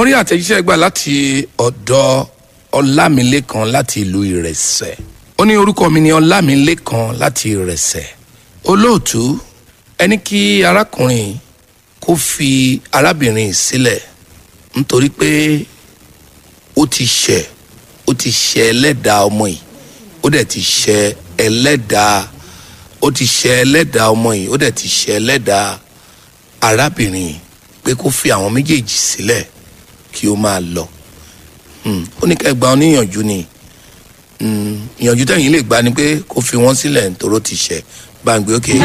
mo rí àtẹ̀jíṣẹ́ gbà láti ọ̀dọ̀ ọlámilékan láti ìlú ìrẹsẹ̀ ó ní orúkọ mi ní ọlámilékan láti ìrẹsẹ̀ olóòtú ẹni kí arákùnrin kó fi arábìnrin sílẹ̀ nítorí pé ó ti ṣẹ̀ ó ti ṣẹ̀ ẹlẹ́dàá ọmọ yìí ó dẹ̀ ti ṣẹ̀ ẹlẹ́dàá ó ti ṣẹ̀ ẹlẹ́dàá ọmọ yìí ó dẹ̀ ti ṣẹ̀ ẹlẹ́dàá arábìnrin yìí pé kó fi àwọn méjèèjì sílẹ̀ kí ó máa lọ Hmm, ó ní kẹ́ gba ọ níyànjú ni Hmm, ìyànjú tẹ̀yìn lè gbà ni pé kó fi wọ́n sílẹ̀ nítorí ó ti ṣẹ̀ bá ń gbé òkè.